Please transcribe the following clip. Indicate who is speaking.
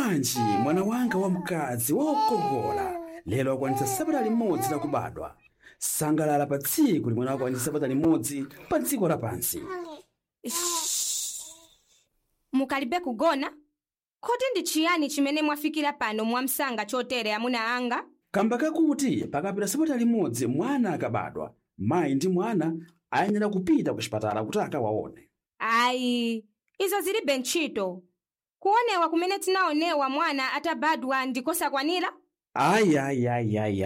Speaker 1: bwanji mwana wanga wamkazi wokongola lero akwanitsa sabata limodzi lakubadwa sangalala pa tsiku limene akwanitsa sabata limodzi pa dziko lapansi
Speaker 2: mukalibe kugona kodi ndi chiyani chimene mwafikira pano mwamsanga chotere amuna anga
Speaker 1: kamba kakuti pakapita sabata limodzi mwana akabadwa mayi ndi mwana ayenera kupita ku chipatala kuti akawaone
Speaker 2: ayi izo zilibe ntchito kuonewa kumene tinaonewa mwana atabadwa ndikosakwanira
Speaker 1: ayi ayi ayi ayi